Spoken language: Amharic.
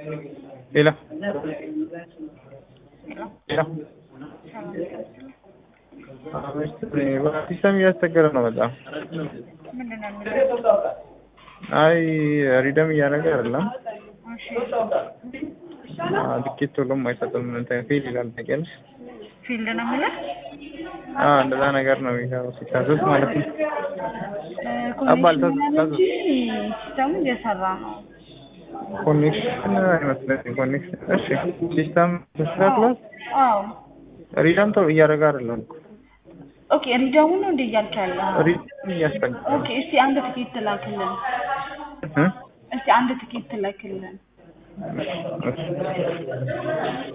ሌላ ሌላ ሲስተም እያስቸገረ ነው በጣም። ምንድን ነው የሚለው? አይ ሪደም እያደረገ አይደለም። እሺ ትኬት ቶሎም አይሰጥም። እንትን ፌል ይላል ታውቂያለሽ? ፊልድ ነው የሚለው? አዎ እንደዛ ነገር ነው የሚለው ሲታዘዝ ማለት ነው። አባል ኮኔክሽን ተዝ- ነው እንጂ ሲስተሙ እየሰራ ነው። ኮኔክሽን አይመስለኝም። ኮኔክሽን እሺ፣ ሲስተም ተስተካክሏል። አዎ ሪደም ተው እያደረገ አይደለም እኮ ኦኬ ሪደሙ ነው እንደ እያልክ ያለው? ሪደም እያስጠጋ ኦኬ እስቲ አንድ ትኬት ትላክልን። እ? እስቲ አንድ ትኬት ትላክልን። እሺ